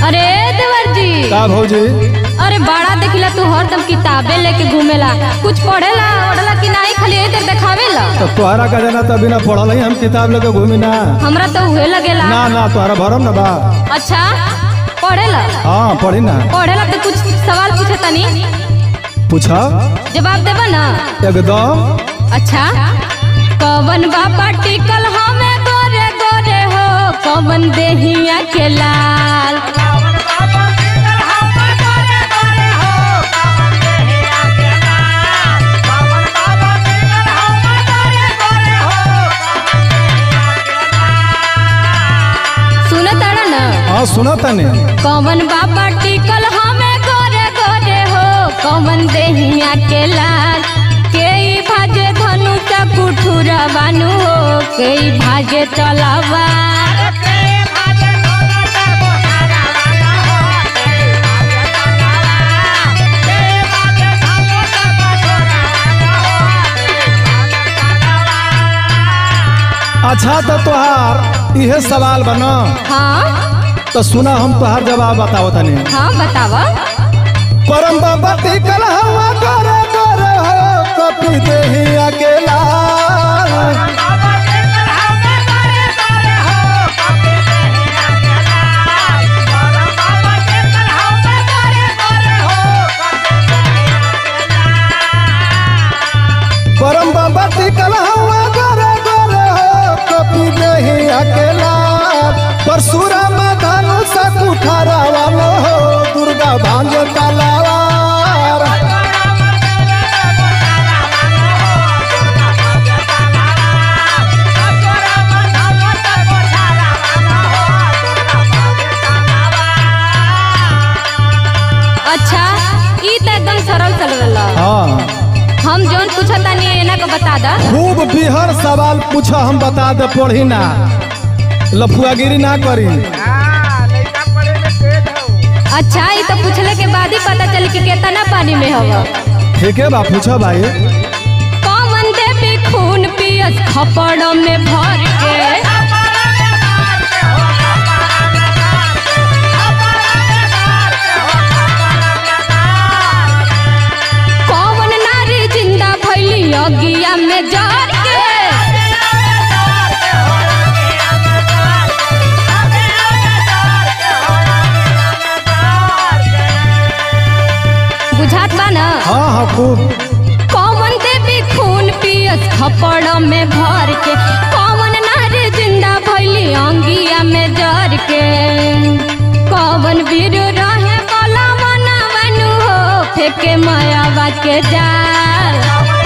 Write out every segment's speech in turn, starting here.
अरे देवर जी का भौजी अरे बड़ा देखिला तू हरदम किताबें लेके घूमेला कुछ पढ़ेला ओढ़ला कि नहीं खाली इधर देखावेला तो तोहरा का जाना तभी ना पढ़ल ही हम किताब लेके घूमी ना हमरा तो उहे लगेला ना ना तोहरा भरम ना बा अच्छा पढ़ेला हाँ पढ़ी ना पढ़ेला तो कुछ सवाल पूछे तनी पूछा जवाब देबा ना एकदम अच्छा कवन बाबा टिकल हमें गोरे गोरे हो कवन देहिया के लाल सुन तारा ना हाँ सुना तने कवन बाबा टिकल हमें गोरे गोरे हो कवन देहिया के लाल केई भाजे धनु कुठुरा बानु हो केई भाजे चलावा अच्छा तो तोहार इहे सवाल बना हाँ तो सुना हम तोहार जवाब बताओ तनी हाँ बतावा परम बाबा टिकल हवा गोरे गोरे हो कपी देही अकेला परम बाबा टिकल हवा गोरे गोरे हो कपी देही अकेला परशुराम धनुष कुठारा वालो हो दुर्गा भांज तलवार अच्छा ई तो एकदम सरल चल हाँ हम जौन पूछा तानी एना को बता दा खूब बिहर सवाल पूछा हम बता दे पढ़ी ना लफुआगिरी ना करी अच्छा ई तो पूछले के बाद ही पता चली कि कितना पानी में हवा ठीक है बा पूछा भाई कौन देवी खून पियस खपड़ में भर के कौन नारी जिंदा भैली अगिया में जर के बुझात बा ना हाँ हाँ खूब कौन देवी खून पियस खपड़ में भर के कौन नारी जिंदा भैली अंगिया में जर के कौन वीर रहे कला मना मनु हो फेके मायावा के जाल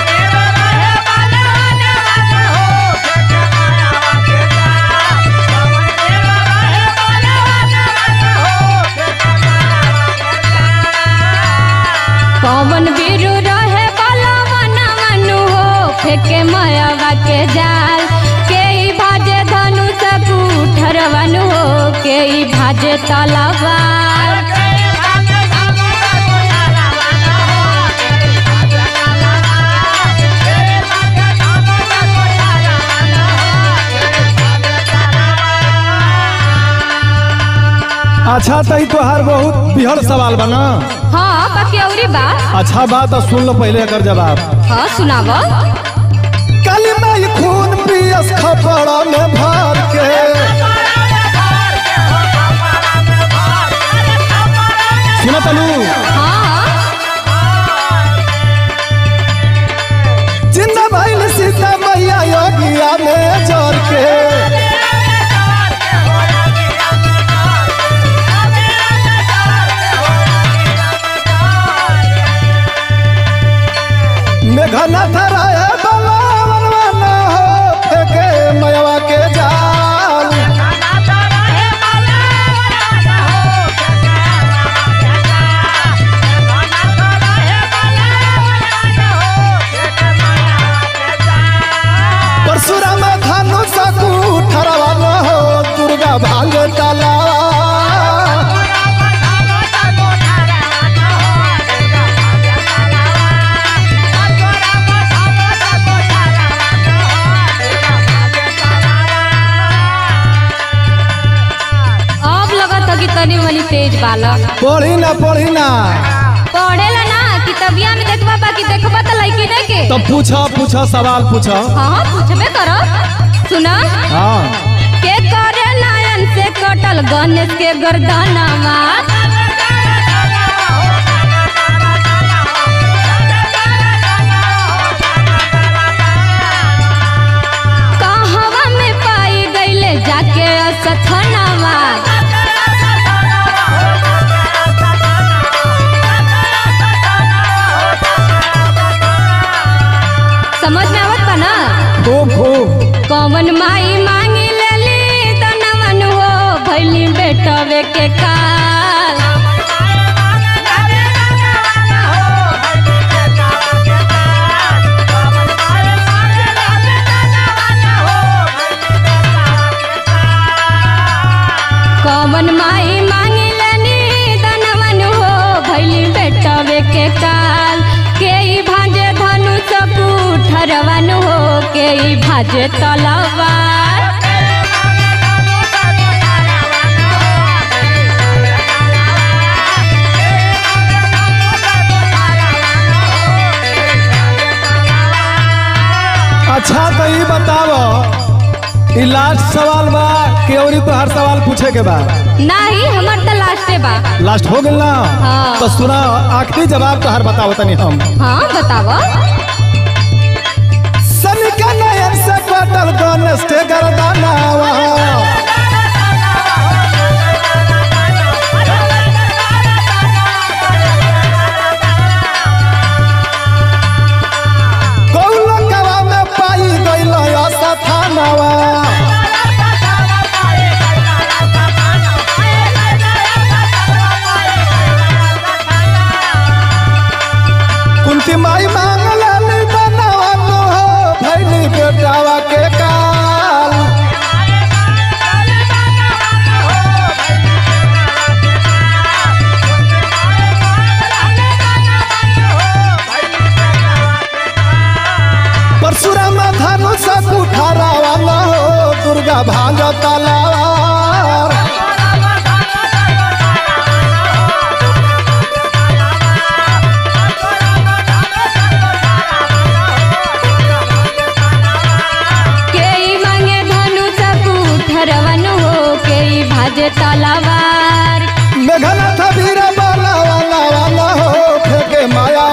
कौन वीर रहे कला मना मनु हो फेके मायावा के जाल के ई भाजे धनुष कुठरवनु हो के ई भाजे तलवार अच्छा तई तोहार बहुत बिहर सवाल बना हाँ बाकी औरी बा अच्छा बात तो सुन लो पहले एकर जवाब हाँ सुनाव काली माई खून पियस खपड़ा में भर के सुना तलू हाँ जिंदा भइल सीता मैया योगिया में जर के मेघनाथ राय बलावन वाला हो फेके मयवा के जाल तनी मनी तेज बालक पढ़ी ना पढ़ी ना पढ़ेला ना कितबिया में देखबा बाकी देखबा त लइकी नहीं के तो पूछो पूछो सवाल पूछो हाँ हाँ पूछबे करो सुना हाँ के करे नयन से कटल गणेश के गर्दनवा कहवा में पाई गईले जाके असथनवा समझ में आवत बा ना खूब खूब कौन माई मांगी लेली तनवन हो भैली बेटवे के काल कौन माई मांगी लेनी तनवन हो भैली बेटवे के काल के ई भांजे धनुष कुठरवन हो के ई भांजे तलवार अच्छा तो ये बताओ ई लास्ट सवाल बा कि और तो हर सवाल पूछे के बा नाही हमर त लास्टे बा लास्ट हो गइल ना हाँ। तो सुना आखिरी जवाब तो हर बताओ तनी हम हाँ बताव सनिका नयन से कटल गणेश के गर्दनवा कौलकवा में पाई गइल असथानवा कुंती माई मांगल बनवा हो भैली बेटावा के काल परशुराम धनुष कुठारा वाला हो दुर्गा भांज तलवार के ई मांगे धनुष कुठरवन हो के ई भाजे तलवार मेघनाथ वीर बाला वाला वाला हो फेंके माया